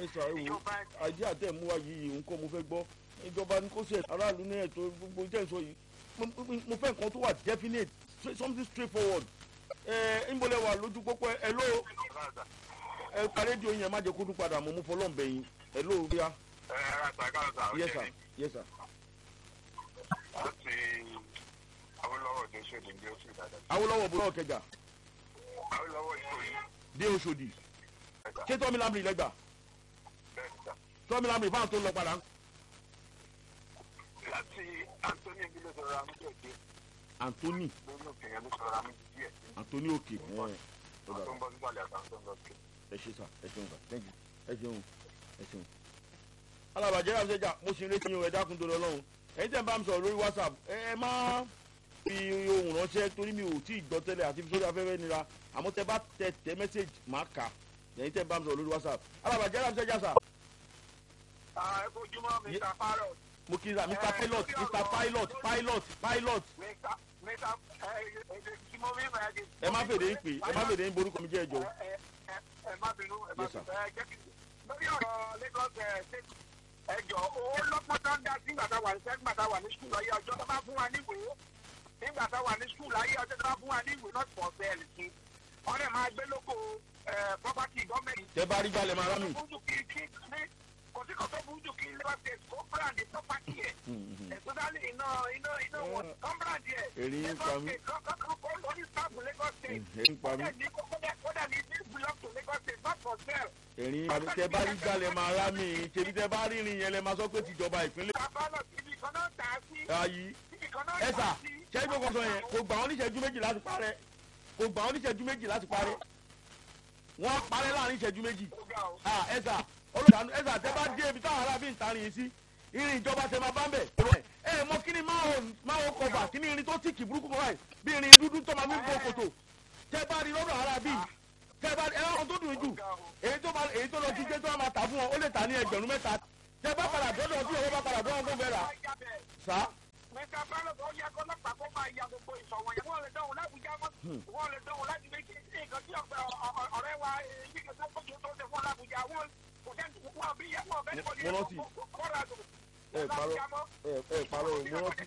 ẹ sà ẹ wò àìdí àtẹ̀ mú wa yìí nǹkan mo fẹ́ gbọ́ ìjọba ní kó ṣe aráàlú ní ẹ̀tọ́ gbogbo jẹ́ ìsọ yìí mo mo fẹ́ nǹkan tó wà definite straight- something straight forward ẹ ń bọ́lẹ̀ wà lójú pópó ẹ ló ẹ pa rédíò yẹn má jẹ́ kó dún padà mo mú fọlọ́ bẹ̀ yín ẹ ló rí a ẹ ẹ àtàkàtà yes sir yes sir láti awolowo tó ṣèlú ní oṣù ìdàdà awolowo bọ́lá ọ̀kẹjà awolowo ìkòyí dé oṣòdì ẹ̀dá ṣé tọ́mi lámìrì lẹ́gbà bẹ́ẹ̀ níta tọ́mi lámìrì fáwọn tó ń lọ padà láti anthony bí ló sọ̀rọ̀ àmì díẹ̀ anthony lórí òkè yẹn ló sọ̀rọ̀ àmì díẹ̀ anthony òkè ẹ àwọn tó ń bọ́ nígbàlẹ̀ àtàwọn tó ń lọ sí. ẹ ṣe sà ẹ ṣeun sà thank you ẹ ṣeun ẹ ṣeun. alábàjẹ́ àṣẹjà mo sì ń retí yín o ẹ dákun tó lọ lọ́hùn ẹ̀yin tẹ̀ ń bá mi sọ̀rọ̀ lórí whatsapp ẹ ẹ má fi ohun ránṣẹ́ torí mi ò tí ì gbọ́ tẹ́lẹ̀ àti sórí afẹ́fẹ́ nira àmọ́ tẹ bá tẹ tẹ mẹ́sẹ̀gì máa kà ẹ̀yin tẹ̀ ń bá mi sọ̀rọ̀ lórí whatsapp alábàjẹ́ àṣẹjà sà ẹ kojúmọ́ mr parrot mo kí ra mr pilot mr pilot pilot pilot mr mr ẹ ẹ tí mo rí ẹ ẹ má fèdè ń pè ẹ má fèdè ń borúkọ mi jẹ́ ẹjọ́ ẹ ẹ ẹ má bínú ẹ má Yes, sir. bínú ẹ jẹ́ kí lórí ọ̀rọ̀ lagos ẹ ṣe ẹjọ́ owó lọ́pọ̀ tó ń dá sí nígbà tá a wà ní sẹ́gbà nígbà tá a wà ní skul ayé ọjọ́ tó bá fún wa níwèé nígbà tá a wà ní skul ayé ọjọ́ tó bá fún wa níwèé not for sale sí ọ̀rẹ́ máa gbé lóko ẹ property gọ́ọ̀mẹ̀ntì tẹ bá rí jalè máa rá mi. burúkú kí kí ní kò sí kò tó burúkú kí lagos state kó brand property ẹ̀ especially iná iná iná wọn kó brand ẹ̀ Èrí ń pa mí. lagos state kó kó kó ní staff lagos state èrí ń pa mí kódà ní kódà kódà ní this belong to lagos state not for sale. èrí ń pa mí tẹ bá rí jalè máa rá mi tèmi tẹ bá rí irin yẹn lẹ máa sọ pé tìjọba ìpínlẹ̀ Àbálọ̀ ibi kan náà tà á sí. ayí Ibi kan náà ẹ tà sà á sí. ṣẹ́yìn tó kọ sọ yẹn kò gbà wọ́n níṣẹ́jú méjì láti parẹ́ kò gbà wọ́n níṣẹ́jú méjì láti parẹ́ wọ́n parẹ́ láàrin ìṣẹ́jú méjì Ó ga o. ah ẹ sà olùdánù ẹ sà tẹ bá dé ibi táwọn arábí ń tarin yìí sí irin ìjọba tẹ máa bá ń bẹ̀ ẹ ẹ mọ kí ni máa ò máa ò kọfà kí ni irin tó tìkì burúkú kan báyìí bí irin dúdú tó máa fi ń bo kòtò tẹ bá rí lọ́dọ̀ arábí tẹ bá ẹ ọ̀hún tó dùn jù èyí tó máa èyí tó lọ jíjẹ tó máa tà fún wọn ó lè tà ní ẹgbẹ̀rún mẹ́ta tẹ bá padà dọ́dọ̀ tí òun bá padà bọ́ wọn kó fẹ́ rà sá Mẹ́ta Bálọ̀ ó yẹ kó lọ́pàá kó máa ya gbogbo ìṣọ̀wọ́ yẹn. Wọ́n lè dánwò lábùjá mọ́. Wọ́n lè dánwò láti méjì sí nǹkan tí ọ̀pẹ ọ̀rẹ́ wa èyí kan tó kójú tó ṣe fún lábùjá. Wọ́n kò sẹ́ni wọ́n bí yẹ wọ́n bẹ́ẹ̀ Mo rántí. kọ́ra tó. ẹ parọ́ ẹ ẹ parọ́ ò mo rántí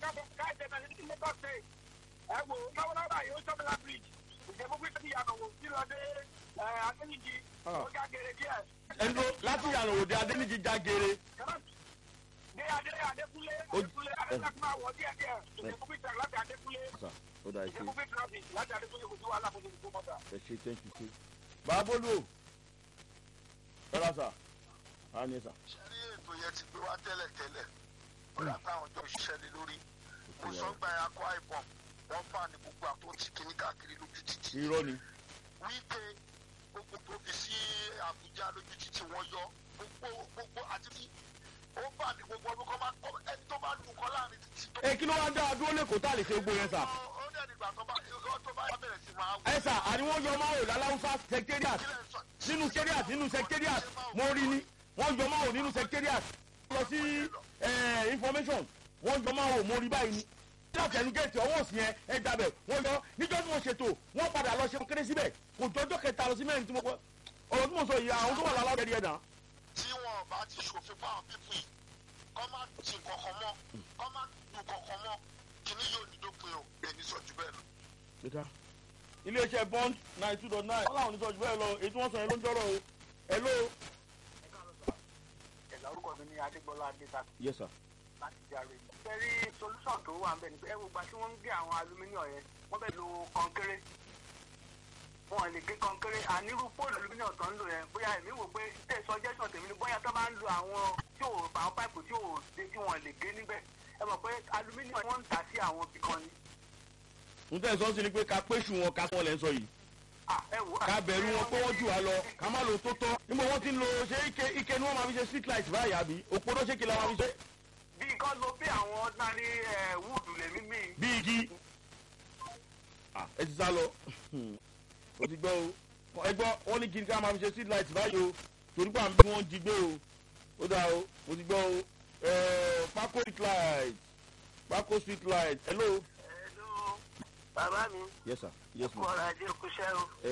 ẹ wo lọ́wọ́lọ́wọ́ yìí ó sọ́mọ́lá bridge ìjẹ́bú pé kí ìyànà wò sí lọ dé akẹ́yìndì ó já gèrè díẹ̀. ẹni tó láti yàrá òde adéníjì já geere dé adé adékúnlé Ó- adékúnlé adékúnlé máa wọ̀ díẹ̀ díẹ̀ ìjẹ́bú pé tẹ̀ láti adékúnlé sà ó dà ẹ ṣe ìjẹ́bú pé traffic láti adékúnlé kò sí wàhálà kò sí kò mọ́tà. ẹ ṣe thank you ṣe. bàbólú o rárá sà á ní sà. ṣẹ́rí ètò yẹn ti gbé wá tẹ́lẹ̀ tẹ́lẹ̀ ó yà táwọn tó ń ṣiṣẹ́ lé lórí kò sọ gba ẹ̀ akọ àìbọ̀n wọ́n fà ní gbogbo àtúntì kìíní káàkiri lójú títì irọ́ ni wípé gbogbo tó fi sí àbújá lójú títì wọ́n yọ gbogbo gbogbo àti tí ó bà ní gbogbo ọdún kan máa kọ́ ẹni tó bá lù kọ́ láàrin títì tó. ẹ kí ló wá dá a dúró lẹ́kọ̀ọ́ tá a lè ṣe gbó yẹn sà. ó dẹ̀ nígbà tó bá tó bá bẹ̀rẹ̀ sí máa wọ. ẹ sà àníwọ̀n yọ máa wò láláwùsá secretariat kílẹ̀ sọ nínú secretariat nínú secretariat mo rí ni wọ́n yọ máa wò nínú secretariat lọ sí eh, information wọ́n yọ máa wò mo rí báyìí ni. ní àtẹnu gẹ̀ẹ́tì ọwọ́ òsì yẹn ẹ gbàbẹ̀ wọ́n yọ níjọ́ tí wọ́n ṣètò wọ́n padà lọ ṣe kéré síbẹ̀ kò jọjọ́ kẹta lọ sí mẹ́rin tí mo kọ́ ọ̀rọ̀ tí mo sọ yìí àwọn tó wà láláwọ̀ yẹn náà. tí wọn bá ti ṣòfin fáwọn pípù yìí kọ́ má ti kankan mọ́ kọ́ má du kankan mọ́ kíní yóò ní dópin o èmi sọ jù bẹ́ẹ̀ lọ. Gbẹ̀ta. iléeṣẹ́ bond nine two dot nine wọ́n làwọn oníṣọ́jú bẹ́ẹ̀ lọ èyí tí wọ́n sọ yẹn ló ń jọ́rọ̀ o hello. ẹ̀là orúkọ mi ní adégbọ́lá adéta yes sir. láti járe. fẹ́rí solution tó wà ń bẹ̀ ni pé ẹ wo gba tí wọ́n ń gé àwọn aluminium yẹn wọ́n fẹ́ lo kọ́ńkéré wọn lè gé kọ́ńkéré ànírú póòlù aluminium tó ń lò yẹn bóyá èmi wò pé tẹ̀ suggestion tèmi ni bóyá tó bá ń lo àwọn tí ò àwọn páìpù tí ò dé tí wọ́n lè gé níbẹ̀ ẹ mọ̀ pé aluminium wọ́n ń tà sí àwọn ibì kan ni. n tẹ́ sọ sí ni pé ká péṣù wọn ká sọ lẹ́ ń sọ yìí Ah, ẹ wò ó. ká bẹ̀rù wọn pé wọ́n jù wá lọ ká má lo tó tọ́ níbo wọ́n ti ń lo ṣé ike ike ni wọ́n máa fi ṣe street light báyìí àbí òpónà ṣé kí la máa fi ṣe bí kan lo bí àwọn ordinary eh, wood lèmi mi. bí igi Ah, ẹ ti sá lọ o ti gbọ́ o ẹ gbọ́ wọ́n ní kí ni ká máa fi ṣe street light báyìí o torí pé àmì bí wọ́n jí gbé o ó dáa o mo ti gbọ́ o Eh, pákó street light pákó street light hello. Hello, bàbá mi yes sir yes ma kọ́ra ajé kúṣẹ́ o. ẹ